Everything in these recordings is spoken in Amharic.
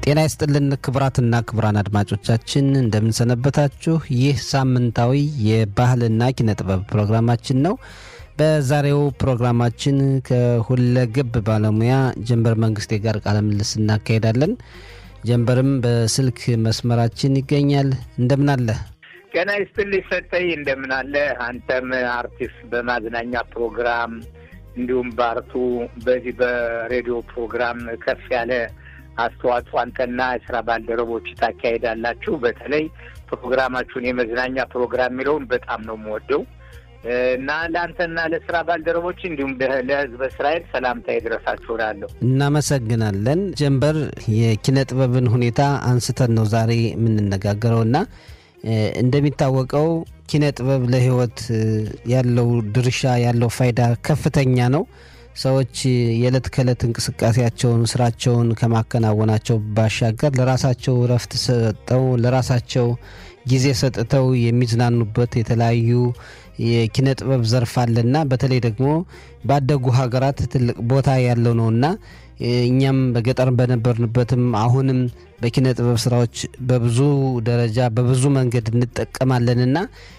ጤና ይስጥልን ክቡራትና ክቡራን አድማጮቻችን እንደምንሰነበታችሁ። ይህ ሳምንታዊ የባህልና ኪነ ጥበብ ፕሮግራማችን ነው። በዛሬው ፕሮግራማችን ከሁለገብ ባለሙያ ጀንበር መንግስቴ ጋር ቃለ ምልልስ እናካሄዳለን። ጀንበርም በስልክ መስመራችን ይገኛል። እንደምን አለ? ጤና ይስጥልኝ ሰጠኝ፣ እንደምን አለ? አንተም አርቲስት በማዝናኛ ፕሮግራም እንዲሁም በአርቱ በዚህ በሬዲዮ ፕሮግራም ከፍ ያለ አስተዋጽኦ አንተና የስራ ባልደረቦች ታካሄዳላችሁ። በተለይ ፕሮግራማችሁን የመዝናኛ ፕሮግራም የሚለውን በጣም ነው የምወደው እና ለአንተና ለስራ ባልደረቦች እንዲሁም ለሕዝበ እስራኤል ሰላምታ ይድረሳችሁ እላለሁ። እናመሰግናለን። ጀንበር የኪነ ጥበብን ሁኔታ አንስተን ነው ዛሬ የምንነጋገረውና እንደሚታወቀው ኪነ ጥበብ ለሕይወት ያለው ድርሻ ያለው ፋይዳ ከፍተኛ ነው። ሰዎች የዕለት ከዕለት እንቅስቃሴያቸውን ስራቸውን ከማከናወናቸው ባሻገር ለራሳቸው እረፍት ሰጠው ለራሳቸው ጊዜ ሰጥተው የሚዝናኑበት የተለያዩ የኪነ ጥበብ ዘርፍ አለና በተለይ ደግሞ ባደጉ ሀገራት ትልቅ ቦታ ያለው ነውና እኛም በገጠር በነበርንበትም አሁንም በኪነ ጥበብ ስራዎች በብዙ ደረጃ በብዙ መንገድ እንጠቀማለንና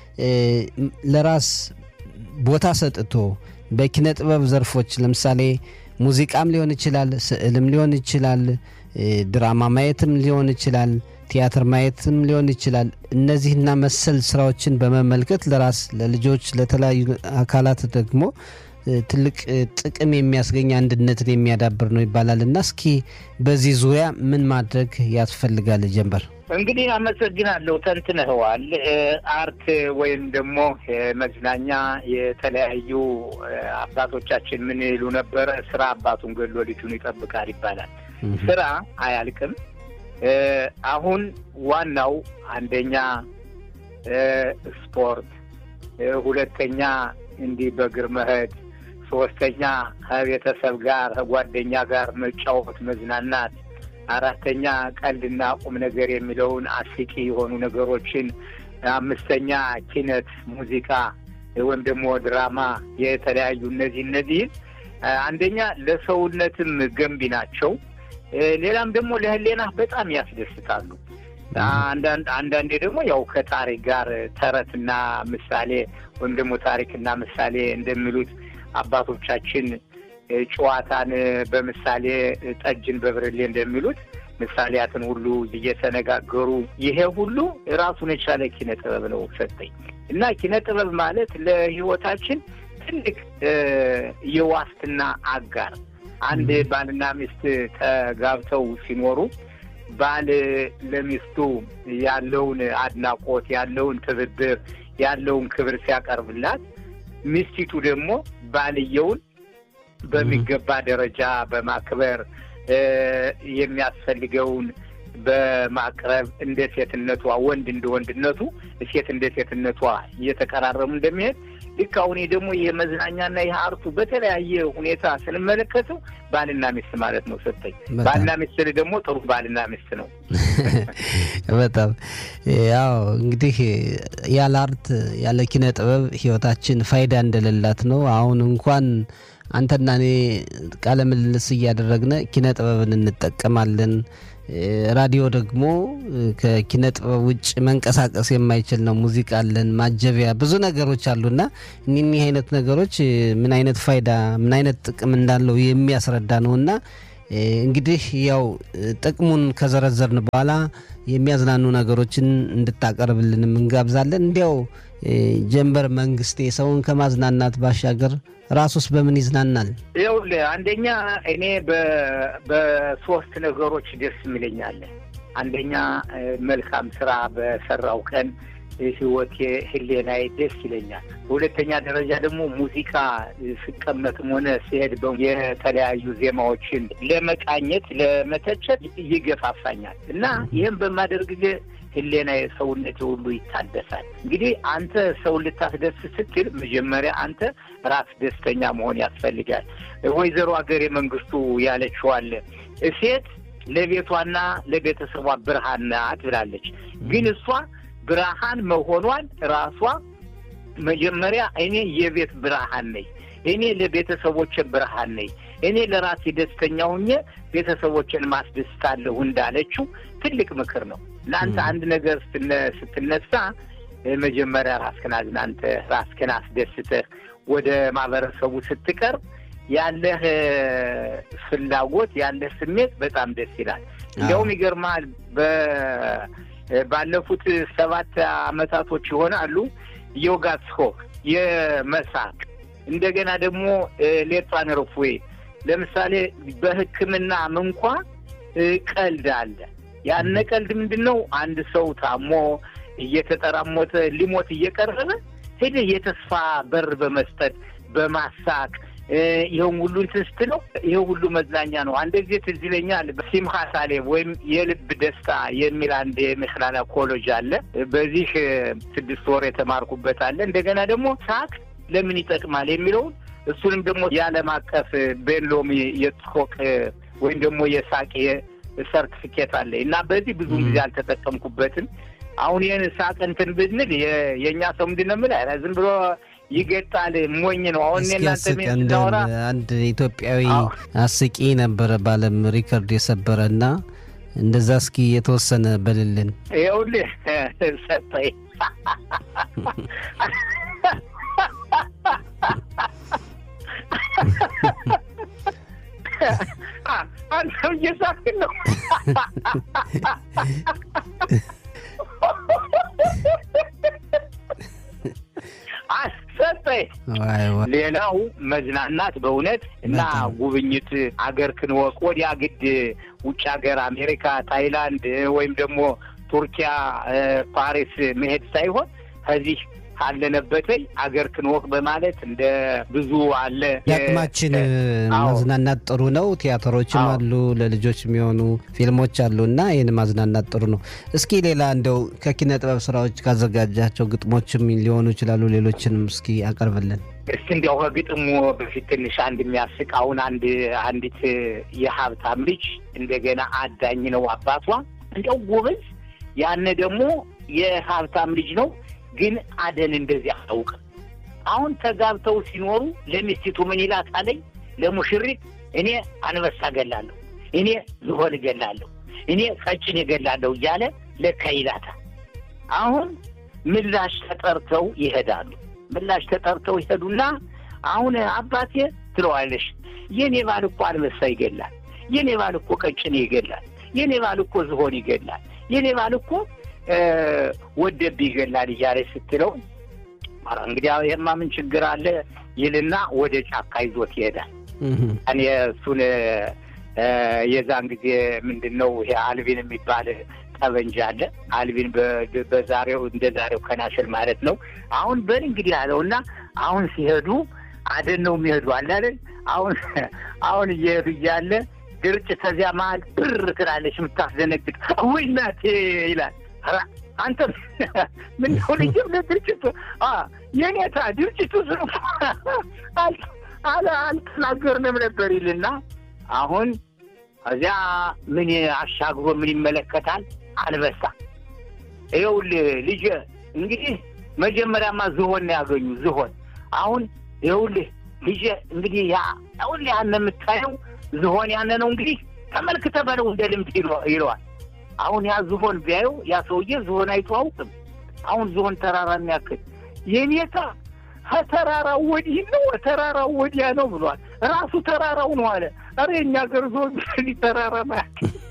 ለራስ ቦታ ሰጥቶ በኪነ ጥበብ ዘርፎች ለምሳሌ ሙዚቃም ሊሆን ይችላል፣ ስዕልም ሊሆን ይችላል፣ ድራማ ማየትም ሊሆን ይችላል፣ ቲያትር ማየትም ሊሆን ይችላል። እነዚህና መሰል ስራዎችን በመመልከት ለራስ ለልጆች፣ ለተለያዩ አካላት ደግሞ ትልቅ ጥቅም የሚያስገኝ አንድነትን የሚያዳብር ነው ይባላል እና እስኪ በዚህ ዙሪያ ምን ማድረግ ያስፈልጋል? ጀንበር እንግዲህ አመሰግናለሁ። ተንትነኸዋል። አርት ወይም ደግሞ መዝናኛ የተለያዩ አባቶቻችን ምን ይሉ ነበረ? ስራ አባቱን ገሎ ልጁን ይጠብቃል ይባላል። ስራ አያልቅም። አሁን ዋናው አንደኛ ስፖርት፣ ሁለተኛ እንዲህ በእግር መሄድ፣ ሶስተኛ ከቤተሰብ ጋር ከጓደኛ ጋር መጫወት መዝናናት አራተኛ ቀልድና ቁም ነገር የሚለውን አስቂ የሆኑ ነገሮችን፣ አምስተኛ ኪነት፣ ሙዚቃ ወይም ደግሞ ድራማ የተለያዩ እነዚህ እነዚህን አንደኛ ለሰውነትም ገንቢ ናቸው። ሌላም ደግሞ ለሕሊና በጣም ያስደስታሉ። አንዳንዴ ደግሞ ያው ከታሪክ ጋር ተረትና ምሳሌ ወይም ደግሞ ታሪክና ምሳሌ እንደሚሉት አባቶቻችን ጨዋታን በምሳሌ ጠጅን በብርሌ እንደሚሉት ምሳሌያትን ሁሉ እየተነጋገሩ ይሄ ሁሉ ራሱን የቻለ ኪነ ጥበብ ነው ሰጠኝ እና ኪነ ጥበብ ማለት ለሕይወታችን ትልቅ የዋስትና አጋር አንድ ባልና ሚስት ተጋብተው ሲኖሩ ባል ለሚስቱ ያለውን አድናቆት ያለውን ትብብር ያለውን ክብር ሲያቀርብላት ሚስቲቱ ደግሞ ባልየውን በሚገባ ደረጃ በማክበር የሚያስፈልገውን በማቅረብ እንደ ሴትነቷ ወንድ እንደ ወንድነቱ ሴት እንደ ሴትነቷ እየተቀራረሙ እንደሚሄድ ልክ አሁን ደግሞ የመዝናኛና ይህ አርቱ በተለያየ ሁኔታ ስንመለከተው ባልና ሚስት ማለት ነው። ሰጠኝ ባልና ሚስት ደግሞ ጥሩ ባልና ሚስት ነው። በጣም ያው እንግዲህ ያለ አርት ያለ ኪነ ጥበብ ህይወታችን ፋይዳ እንደሌላት ነው። አሁን እንኳን አንተና እኔ ቃለ ምልልስ እያደረግነ ኪነ ጥበብን እንጠቀማለን። ራዲዮ ደግሞ ከኪነ ጥበብ ውጭ መንቀሳቀስ የማይችል ነው። ሙዚቃ አለን፣ ማጀቢያ ብዙ ነገሮች አሉና እኒህ አይነት ነገሮች ምን አይነት ፋይዳ ምን አይነት ጥቅም እንዳለው የሚያስረዳ ነውና እንግዲህ ያው ጥቅሙን ከዘረዘርን በኋላ የሚያዝናኑ ነገሮችን እንድታቀርብልንም እንጋብዛለን። እንዲያው ጀንበር መንግስቴ ሰውን ከማዝናናት ባሻገር ራሱስ በምን ይዝናናል? ይኸውልህ አንደኛ እኔ በሶስት ነገሮች ደስ የሚለኛል። አንደኛ መልካም ስራ በሰራው ቀን ህይወቴ ህሌናዬ ደስ ይለኛል። በሁለተኛ ደረጃ ደግሞ ሙዚቃ ስቀመጥም ሆነ ሲሄድ የተለያዩ ዜማዎችን ለመቃኘት ለመተቸት ይገፋፋኛል እና ይህም በማደርግ ጊዜ ህሌና ሰውነት ሁሉ ይታደሳል። እንግዲህ አንተ ሰው ልታስደስት ስትል መጀመሪያ አንተ ራስ ደስተኛ መሆን ያስፈልጋል። ወይዘሮ ሀገሬ መንግስቱ ያለችዋል ሴት ለቤቷና ለቤተሰቧ ብርሃን ናት ብላለች። ግን እሷ ብርሃን መሆኗን ራሷ መጀመሪያ እኔ የቤት ብርሃን ነኝ፣ እኔ ለቤተሰቦች ብርሃን ነኝ፣ እኔ ለራሴ ደስተኛ ሁኜ ቤተሰቦችን ማስደስታለሁ እንዳለችው ትልቅ ምክር ነው። ለአንተ አንድ ነገር ስትነሳ መጀመሪያ ራስህን አዝናንተህ ራስህን አስደስተህ ወደ ማህበረሰቡ ስትቀርብ ያለህ ፍላጎት ያለህ ስሜት በጣም ደስ ይላል። እንዲያውም ይገርማል ባለፉት ሰባት አመታቶች ይሆናሉ ዮጋ ጽሆክ የመሳቅ እንደገና ደግሞ ሌጧን ርፉዌ ለምሳሌ በሕክምናም እንኳ ቀልድ አለ። ያነ ቀልድ ምንድን ነው? አንድ ሰው ታሞ እየተጠራሞተ ሊሞት እየቀረበ ሄደህ የተስፋ በር በመስጠት በማሳቅ ይኸውም ሁሉ እንትን ስትለው ይኸው ሁሉ መዝናኛ ነው። አንድ ጊዜ ትዝ ይለኛል ሲምሃ ሳሌም ወይም የልብ ደስታ የሚል አንድ የሜክላና ኮሌጅ አለ። በዚህ ስድስት ወር የተማርኩበት አለ። እንደገና ደግሞ ሳቅ ለምን ይጠቅማል የሚለውን እሱንም ደግሞ የዓለም አቀፍ ቤንሎሚ የጽኮቅ ወይም ደግሞ የሳቅ ሰርቲፊኬት አለ እና በዚህ ብዙ ጊዜ አልተጠቀምኩበትም። አሁን ይህን ሳቅ እንትን ብንል የእኛ ሰው ምንድን ነው የምልህ ዝም ብሎ ይገጣል፣ ሞኝ ነው። አሁን እናንተ ስናወራ አንድ ኢትዮጵያዊ አስቂ ነበረ በዓለም ሪከርድ የሰበረ እና እንደዛ እስኪ የተወሰነ በልልን። ይኸውልህ ሰጠኝ አንተም እየሳቅን ነው። ሰጠኝ። ሌላው መዝናናት በእውነት እና ጉብኝት አገር ክንወቅ ወዲያ ግድ ውጭ ሀገር አሜሪካ፣ ታይላንድ ወይም ደግሞ ቱርኪያ፣ ፓሪስ መሄድ ሳይሆን ከዚህ ካለነበተኝ አገር ክንወቅ በማለት እንደ ብዙ አለ። የአቅማችን ማዝናናት ጥሩ ነው። ቲያትሮችም አሉ፣ ለልጆች የሚሆኑ ፊልሞች አሉ እና ይህን ማዝናናት ጥሩ ነው። እስኪ ሌላ እንደው ከኪነ ጥበብ ስራዎች ካዘጋጃቸው ግጥሞችም ሊሆኑ ይችላሉ፣ ሌሎችንም እስኪ አቀርብልን። እስኪ እንዲያው ከግጥሙ በፊት ትንሽ አንድ የሚያስቅ አሁን አንድ አንዲት የሀብታም ልጅ እንደገና አዳኝ ነው አባቷ እንዲያው ጎበዝ፣ ያነ ደግሞ የሀብታም ልጅ ነው ግን አደን እንደዚህ አያውቅም። አሁን ተጋብተው ሲኖሩ ለሚስቲቱ ምን ይላታለኝ? ለሙሽሪት እኔ አንበሳ ገላለሁ፣ እኔ ዝሆን እገላለሁ፣ እኔ ቀጭን እገላለሁ እያለ ለካ ይላታል። አሁን ምላሽ ተጠርተው ይሄዳሉ። ምላሽ ተጠርተው ይሄዱና አሁን አባቴ ትለዋለሽ፣ የኔ ባል እኮ አንበሳ ይገላል፣ የኔ ባል እኮ ቀጭን ይገላል፣ የኔ ባል እኮ ዝሆን ይገላል፣ የኔ ባል እኮ ወደብ ይገላል እያለች ስትለው እንግዲህ ይህማ ምን ችግር አለ ይልና ወደ ጫካ ይዞት ይሄዳል። እኔ እሱን የዛን ጊዜ ምንድን ነው ይሄ አልቢን የሚባል ጠበንጃ አለ። አልቢን በዛሬው እንደ ዛሬው ከናሽል ማለት ነው። አሁን በል እንግዲህ አለው እና አሁን ሲሄዱ አደን ነው የሚሄዱ አለ አይደል? አሁን አሁን እየሄዱ እያለ ድርጭ ከዚያ መሀል ብር ትላለች የምታስደነግጥ ወይ እናቴ ይላል አንተ ምን ሆነ? ድርጅቱ የኔታ ድርጅቱ ስ አልተናገርንም ነበር ይልና አሁን እዚያ ምን አሻግሮ ምን ይመለከታል? አንበሳ። ይኸውልህ ልጄ እንግዲህ መጀመሪያማ ዝሆን ነው ያገኙ ዝሆን። አሁን ይኸውልህ ልጄ እንግዲህ ያ ይኸውልህ ያነ የምታየው ዝሆን ያነ ነው እንግዲህ ተመልክተህ በለው እንደ ልምድ ይለዋል። አሁን ያ ዝሆን ቢያየው ያ ሰውዬ ዝሆን አይቶ አውቅም። አሁን ዝሆን ተራራ የሚያክል የኔታ ከተራራው ወዲህ ነው ተራራው ወዲያ ነው ብሏል። ራሱ ተራራው ነው አለ። ኧረ የኛ ገር ዝሆን ተራራ ማያክል